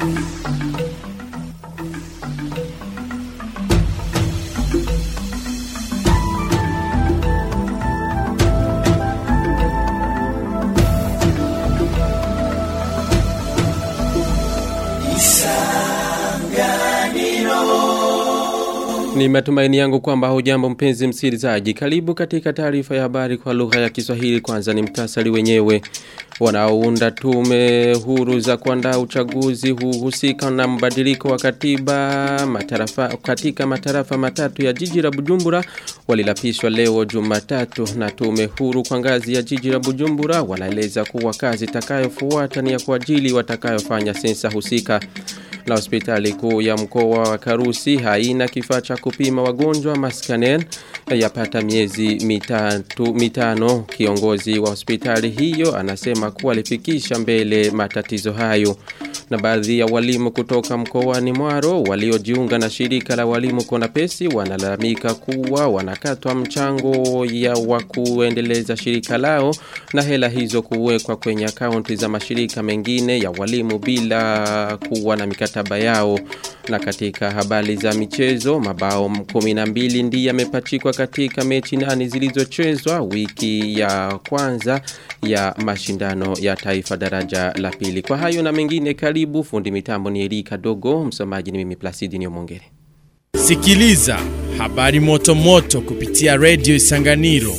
Ni matumaini yangu kwamba hujambo mpenzi msikilizaji. Karibu katika taarifa ya habari kwa lugha ya Kiswahili. Kwanza ni mtasari wenyewe. Wanaounda tume huru za kuandaa uchaguzi huhusika na mbadiliko wa katiba matarafa, katika matarafa matatu ya jiji la Bujumbura walilapishwa leo Jumatatu na tume huru kwa ngazi ya jiji la Bujumbura wanaeleza kuwa kazi itakayofuata ni ya kuajili watakayofanya sensa husika na hospitali kuu ya mkoa wa Karusi haina kifaa cha kupima wagonjwa maskanen yapata miezi mitatu mitano kiongozi wa hospitali hiyo anasema kuwa alifikisha mbele matatizo hayo na baadhi ya walimu kutoka mkoani Mwaro waliojiunga na shirika la walimu Konapesi wanalalamika kuwa wanakatwa mchango ya wa kuendeleza shirika lao na hela hizo kuwekwa kwenye akaunti za mashirika mengine ya walimu bila kuwa na mikataba yao na katika habari za michezo mabao 12 ndiye yamepachikwa katika mechi nane zilizochezwa wiki ya kwanza ya mashindano ya taifa daraja la pili kwa hayo na mengine karibu fundi mitambo ni Erika Dogo msomaji ni mimi Placidi Nyomongere Sikiliza habari moto moto kupitia Radio Isanganiro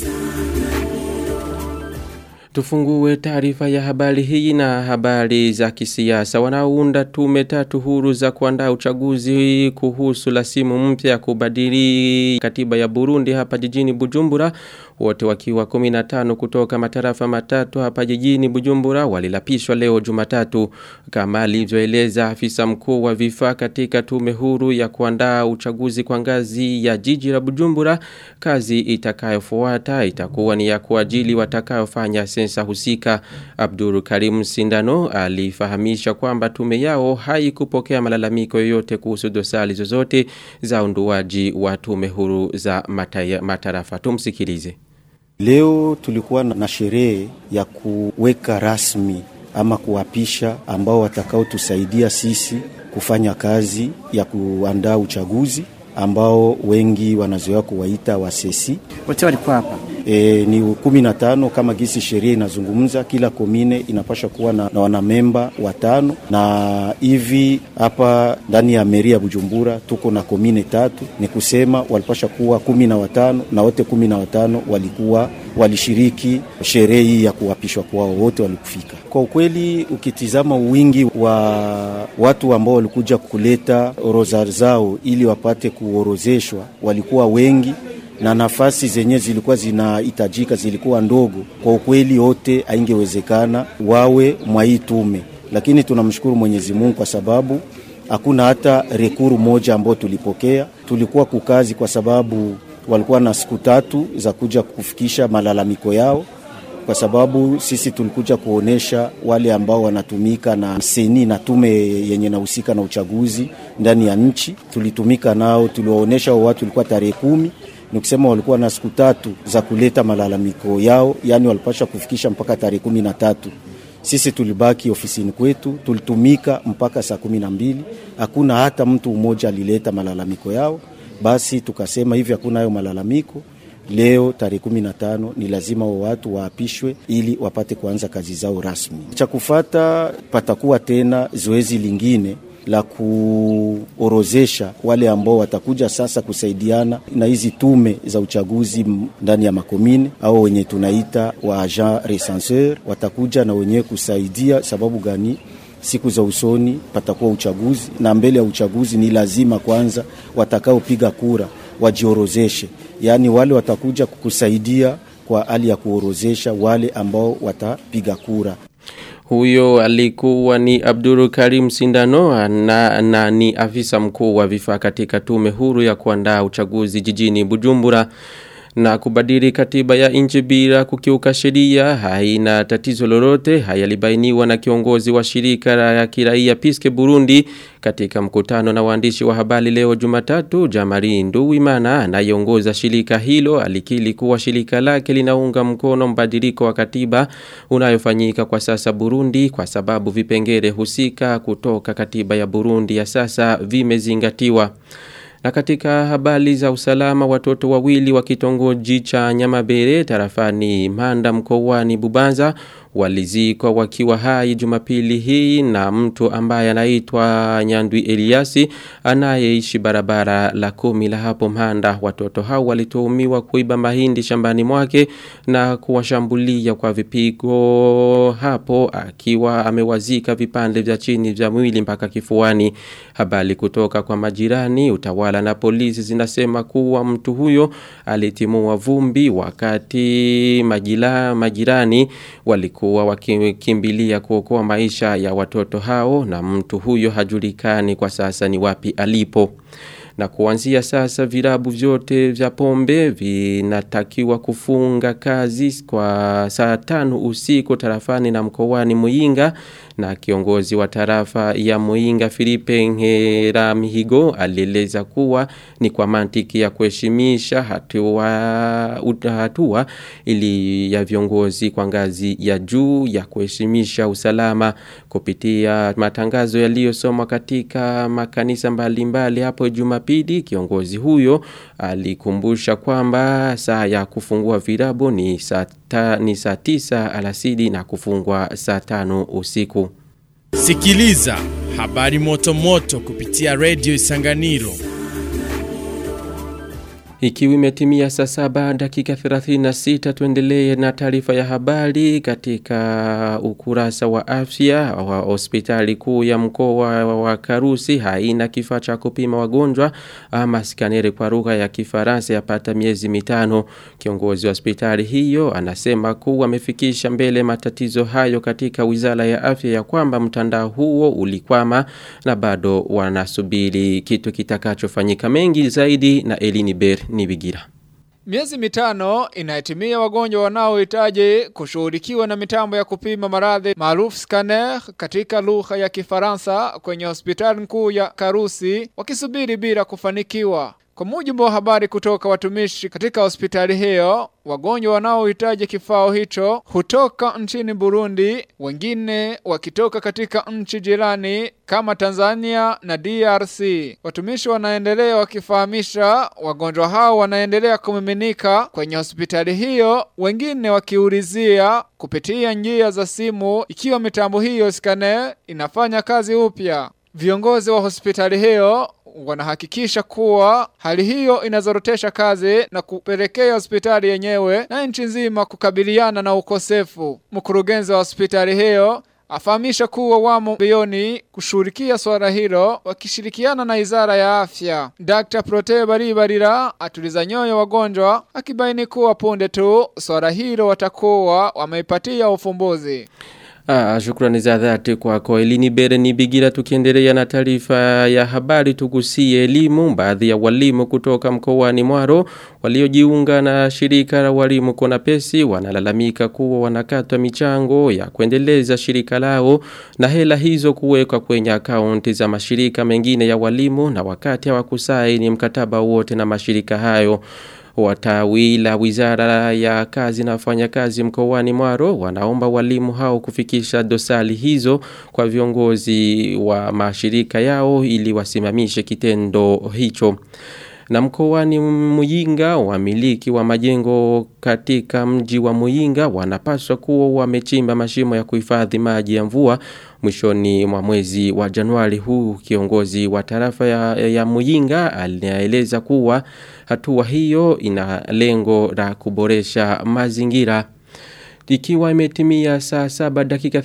Tufungue taarifa ya habari hii na habari za kisiasa. Wanaounda tume tatu huru za kuandaa uchaguzi kuhusu lasimu mpya ya kubadili katiba ya Burundi hapa jijini Bujumbura. Wote wakiwa 15 kutoka matarafa matatu hapa jijini Bujumbura walilapishwa leo Jumatatu kama alivyoeleza afisa mkuu wa vifaa katika tume huru ya kuandaa uchaguzi kwa ngazi ya jiji la Bujumbura. Kazi itakayofuata itakuwa ni ya kuajili watakayofanya sensa husika. Abdul Karim Sindano alifahamisha kwamba tume yao haikupokea malalamiko yoyote kuhusu dosari zozote za unduaji wa tume huru za mataya, matarafa. Tumsikilize. Leo tulikuwa na sherehe ya kuweka rasmi ama kuwapisha ambao watakaotusaidia sisi kufanya kazi ya kuandaa uchaguzi ambao wengi wanazoea kuwaita wasesi. Wote walikuwa hapa E, ni kumi na tano kama gisi sheria inazungumza, kila komine inapasha kuwa na, na wanamemba watano, na hivi hapa ndani ya meri ya Bujumbura tuko na komine tatu, ni kusema walipasha kuwa kumi na watano na wote kumi na watano walikuwa walishiriki sherehe hii ya kuwapishwa kwao, wote walikufika. Kwa ukweli, ukitizama wingi wa watu ambao walikuja kuleta orodha zao ili wapate kuorozeshwa walikuwa wengi na nafasi zenye zilikuwa zinahitajika zilikuwa ndogo. Kwa ukweli, wote haingewezekana wawe mwa hii tume, lakini tunamshukuru Mwenyezi Mungu kwa sababu hakuna hata rekuru moja ambayo tulipokea. Tulikuwa kukazi kwa sababu walikuwa na siku tatu za kuja kufikisha malalamiko yao, kwa sababu sisi tulikuja kuonesha wale ambao wanatumika na seni na tume yenye nahusika na uchaguzi ndani ya nchi. Tulitumika nao, tuliwaonesha watu, ilikuwa tarehe kumi ni kusema walikuwa na siku tatu za kuleta malalamiko yao, yani walipasha kufikisha mpaka tarehe kumi na tatu. Sisi tulibaki ofisini kwetu, tulitumika mpaka saa kumi na mbili. Hakuna hata mtu mmoja alileta malalamiko yao. Basi tukasema hivi, hakuna hayo malalamiko leo tarehe kumi na tano ni lazima wa watu waapishwe ili wapate kuanza kazi zao rasmi. Cha kufata patakuwa tena zoezi lingine la kuorozesha wale ambao watakuja sasa kusaidiana na hizi tume za uchaguzi ndani ya makomine au wenye tunaita wa agent recenseur, watakuja na wenyewe kusaidia. Sababu gani? Siku za usoni patakuwa uchaguzi, na mbele ya uchaguzi ni lazima kwanza watakaopiga kura wajiorozeshe, yaani wale watakuja kukusaidia kwa hali ya kuorozesha wale ambao watapiga kura. Huyo alikuwa ni Abdul Karim Sindano na, na ni afisa mkuu wa vifaa katika tume huru ya kuandaa uchaguzi jijini Bujumbura. na kubadili katiba ya nchi bila kukiuka sheria haina tatizo lolote hayalibainiwa na kiongozi wa shirika la kiraia Piske Burundi katika mkutano na waandishi wa habari leo Jumatatu Jamari Nduwimana anayeongoza shirika hilo alikili kuwa shirika lake linaunga mkono mbadiliko wa katiba unayofanyika kwa sasa Burundi kwa sababu vipengele husika kutoka katiba ya Burundi ya sasa vimezingatiwa. Na katika habari za usalama watoto wawili wa kitongoji cha Nyamabere tarafani Manda mkoani Bubanza walizikwa wakiwa hai Jumapili hii na mtu ambaye anaitwa Nyandwi Eliasi anayeishi barabara la kumi la hapo Manda watoto hao walituhumiwa kuiba mahindi shambani mwake na kuwashambulia kwa vipigo hapo akiwa amewazika vipande vya chini vya mwili mpaka kifuani habari kutoka kwa majirani utawala na polisi zinasema kuwa mtu huyo alitimua vumbi wakati majila, majirani walikuwa wakimbilia kuokoa maisha ya watoto hao na mtu huyo hajulikani kwa sasa ni wapi alipo na kuanzia sasa virabu vyote vya pombe vinatakiwa kufunga kazi kwa saa tano usiku tarafani na mkoani Muinga na kiongozi wa tarafa ya Muinga Filipe Ngeramihigo alieleza kuwa ni kwa mantiki ya kuheshimisha hatua hatua ili ya viongozi kwa ngazi ya juu ya kuheshimisha usalama kupitia matangazo yaliyosomwa katika makanisa mbalimbali mbali hapo Jumapili kiongozi huyo alikumbusha kwamba saa ya kufungua virabu ni saa ta, ni saa tisa alasidi na kufungwa saa tano usiku. Sikiliza habari moto moto kupitia Radio Isanganiro. Ikiwa imetimia saa saba dakika 36 tuendelee na taarifa ya habari katika ukurasa wa afya wa hospitali kuu ya mkoa wa Karusi haina kifaa cha kupima wagonjwa ama skaneri kwa lugha ya Kifaransa yapata miezi mitano. Kiongozi wa hospitali hiyo anasema kuwa amefikisha mbele matatizo hayo katika Wizara ya Afya ya kwamba mtandao huo ulikwama na bado wanasubiri kitu kitakachofanyika mengi zaidi na Elini Ber Nibigira. Miezi mitano inahitimia wagonjwa wanaohitaji kushughulikiwa na mitambo ya kupima maradhi maarufu scanner katika lugha ya Kifaransa kwenye hospitali kuu ya Karusi wakisubiri bila kufanikiwa. Kwa mujibu wa habari kutoka watumishi katika hospitali hiyo, wagonjwa wanaohitaji kifaa hicho hutoka nchini Burundi, wengine wakitoka katika nchi jirani kama Tanzania na DRC. Watumishi wanaendelea wakifahamisha wagonjwa hao wanaendelea kumiminika kwenye hospitali hiyo, wengine wakiulizia kupitia njia za simu ikiwa mitambo hiyo scanner inafanya kazi upya. Viongozi wa hospitali hiyo wanahakikisha kuwa hali hiyo inazorotesha kazi na kupelekea hospitali yenyewe na nchi nzima kukabiliana na ukosefu. Mkurugenzi wa hospitali hiyo afahamisha kuwa wamo mbioni kushughulikia swala hilo wakishirikiana na Wizara ya Afya. Dr. Prote Baribarira atuliza nyoyo wagonjwa akibaini kuwa punde tu swala hilo watakuwa wameipatia ufumbuzi. Ah, shukrani za dhati kwako Elini Bere ni bigira tukiendelea na taarifa ya habari tugusie elimu baadhi ya walimu kutoka mkoani Mwaro waliojiunga na shirika la walimu kona pesi wanalalamika kuwa wanakatwa michango ya kuendeleza shirika lao na hela hizo kuwekwa kwenye akaunti za mashirika mengine ya walimu na wakati hawakusaini mkataba wote na mashirika hayo Watawi la wizara ya kazi na wafanyakazi mkoani Mwaro wanaomba walimu hao kufikisha dosali hizo kwa viongozi wa mashirika yao ili wasimamishe kitendo hicho. Na mkoani Muyinga wamiliki wa majengo katika mji wa Muyinga wanapaswa kuwa wamechimba mashimo ya kuhifadhi maji ya mvua mwishoni mwa mwezi wa Januari huu kiongozi wa tarafa ya, ya Muyinga alieleza kuwa hatua hiyo ina lengo la kuboresha mazingira Ikiwa imetimia saa saba dakika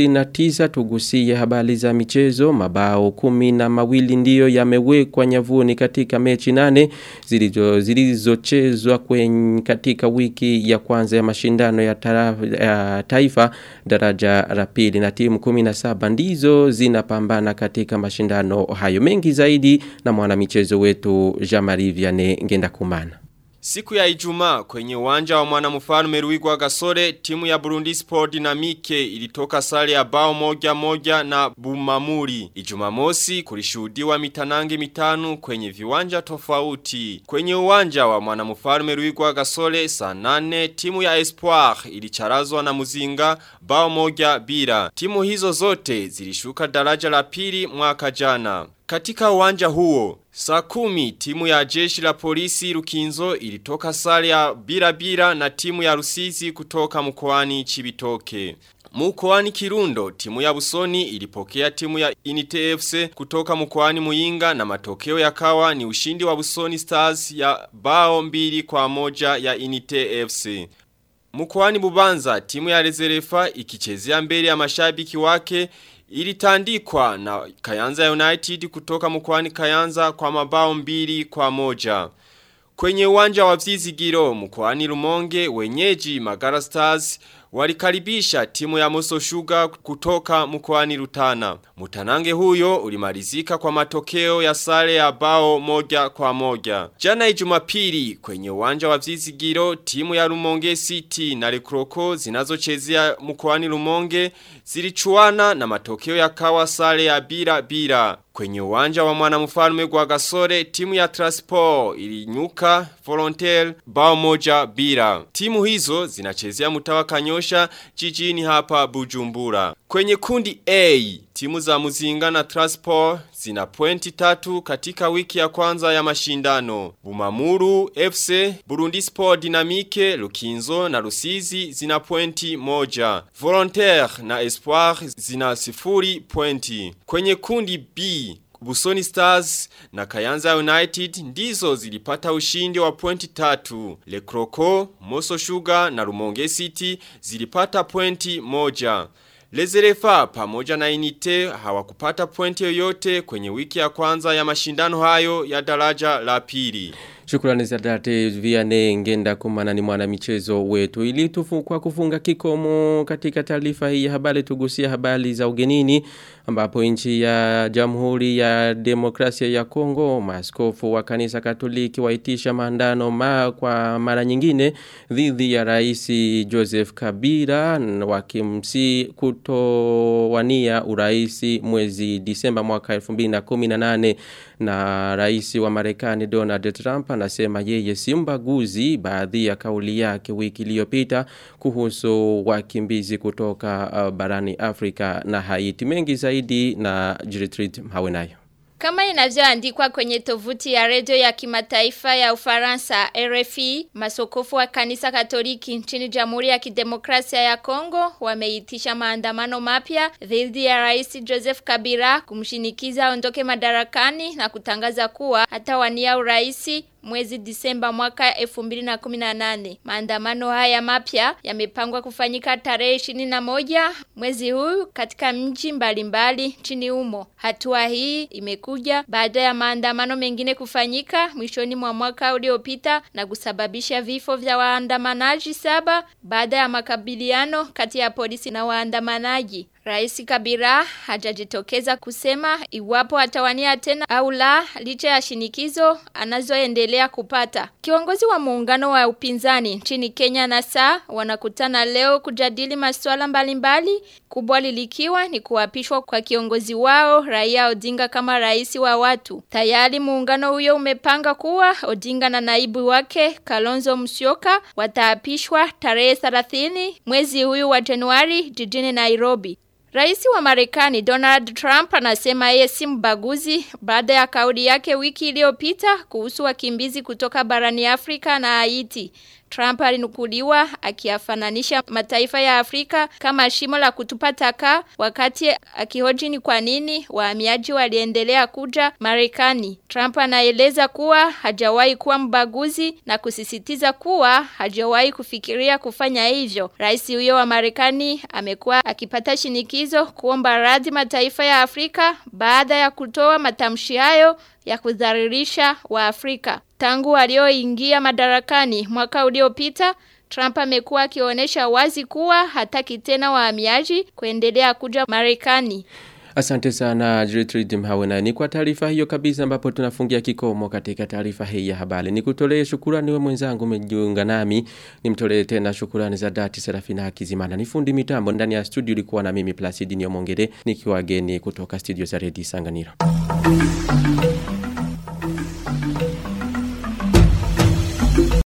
39 tugusie habari za michezo mabao kumi na mawili ndiyo yamewekwa nyavuni katika mechi nane zilizo zilizochezwa kwenye katika wiki ya kwanza ya mashindano ya, tara, ya taifa daraja la pili na timu 17 ndizo zinapambana katika mashindano hayo mengi zaidi na mwanamichezo wetu Jean-Marie Vianney Ngenda Kumana. Siku ya Ijumaa kwenye uwanja wa mwanamfalme Ruigwa Gasore timu ya Burundi Sport Dynamique ilitoka sare ya bao moja moja na Bumamuri. Ijumamosi kulishuhudiwa mitanange mitano kwenye viwanja tofauti. Kwenye uwanja wa mwanamfalme Ruigwa Gasore saa nane timu ya Espoir ilicharazwa na Muzinga bao moja bila. Timu hizo zote zilishuka daraja la pili mwaka jana. Katika uwanja huo, saa kumi timu ya jeshi la polisi Rukinzo ilitoka sare ya bila bila na timu ya Rusizi kutoka mkoani Chibitoke. Mkoani Kirundo, timu ya Busoni ilipokea timu ya Inite FC kutoka mkoani Muyinga na matokeo yakawa ni ushindi wa Busoni Stars ya bao mbili kwa moja ya Inite FC. Mkoani Bubanza, timu ya Rezerefa ikichezea mbele ya mashabiki wake ilitandikwa na Kayanza United kutoka mkoani Kayanza kwa mabao mbili kwa moja. Kwenye uwanja wa Vizigiro mkoani Rumonge wenyeji Magara Stars walikaribisha timu ya Moso Sugar kutoka mkoani Rutana. Mutanange huyo ulimalizika kwa matokeo ya sare ya bao moja kwa moja. Jana Ijumapili kwenye uwanja wa Vizigiro timu ya Rumonge City na Rekroko zinazochezea mkoani Rumonge zilichuana na matokeo yakawa sare ya bila bila. Kwenye uwanja wa mwanamfalme kwa Gasore timu ya Transport ilinyuka Volontaire bao moja bila. Timu hizo zinachezea mtawa Kanyosha jijini hapa Bujumbura. Kwenye kundi A, timu za Muzinga na Transport zina pointi tatu katika wiki ya kwanza ya mashindano. Bumamuru, FC, Burundi Sport Dynamique, Lukinzo na Rusizi zina pointi moja. Volontaire na Espoir zina sifuri pointi. Kwenye kundi B, Busoni Stars na Kayanza United ndizo zilipata ushindi wa pointi tatu. Le Croco, Moso Sugar na Rumonge City zilipata pointi moja. Lezerefa pamoja na Inite hawakupata pointi yoyote kwenye wiki ya kwanza ya mashindano hayo ya daraja la pili. Shukrani za date viane ngenda kumana ni mwana michezo wetu ili tufu kwa kufunga kikomo katika taarifa hii ya habari tugusia habari za ugenini ambapo nchi ya Jamhuri ya Demokrasia ya Kongo maaskofu wa kanisa Katoliki waitisha maandano ma kwa mara nyingine dhidi ya Rais Joseph Kabila wakimsi kutowania uraisi mwezi Disemba mwaka 2018 na rais wa Marekani Donald Trump anasema yeye si mbaguzi baadhi ya kauli yake wiki iliyopita kuhusu wakimbizi kutoka uh, barani Afrika na Haiti mengi zaidi na Jiritrit Hawenayo kama inavyoandikwa kwenye tovuti ya redio ya kimataifa ya Ufaransa RFI, masokofu wa kanisa Katoliki nchini Jamhuri ya Kidemokrasia ya Kongo wameitisha maandamano mapya dhidi ya Rais Joseph Kabila kumshinikiza aondoke madarakani na kutangaza kuwa hatawania uraisi mwezi Disemba mwaka 2018. Maandamano haya mapya yamepangwa kufanyika tarehe 21 mwezi huu katika mji mbalimbali nchini humo. Hatua hii imekuja baada ya maandamano mengine kufanyika mwishoni mwa mwaka uliopita na kusababisha vifo vya waandamanaji saba baada ya makabiliano kati ya polisi na waandamanaji. Rais Kabila hajajitokeza kusema iwapo atawania tena au la licha ya shinikizo anazoendelea kupata. Kiongozi wa muungano wa upinzani nchini Kenya na saa wanakutana leo kujadili masuala mbalimbali kubwa lilikiwa ni kuapishwa kwa kiongozi wao Raia Odinga kama rais wa watu. Tayari muungano huyo umepanga kuwa Odinga na naibu wake Kalonzo Musyoka wataapishwa tarehe 30 mwezi huyu wa Januari jijini Nairobi. Rais wa Marekani Donald Trump anasema yeye si mbaguzi baada ya kauli yake wiki iliyopita kuhusu wakimbizi kutoka barani Afrika na Haiti. Trump alinukuliwa akiafananisha mataifa ya Afrika kama shimo la kutupa taka wakati akihoji ni kwa nini wahamiaji waliendelea kuja Marekani. Trump anaeleza kuwa hajawahi kuwa mbaguzi na kusisitiza kuwa hajawahi kufikiria kufanya hivyo. Rais huyo wa Marekani amekuwa akipata shinikizo kuomba radhi mataifa ya Afrika baada ya kutoa matamshi hayo ya kudhalilisha wa Afrika. Tangu walioingia madarakani mwaka uliopita, Trump amekuwa akionyesha wazi kuwa hataki tena wahamiaji kuendelea kuja Marekani. Asante sana Gertrude Mhawe na ni kwa taarifa hiyo kabisa ambapo tunafungia kikomo katika taarifa hii ya habari. Nikutolee shukrani wewe mwenzangu umejiunga nami. Nimtolee tena shukrani za dhati Serafina Hakizimana. Ni fundi mitambo ndani ya studio ilikuwa na mimi Placid Nyomongere nikiwa geni kutoka studio za Radio Sanganiro.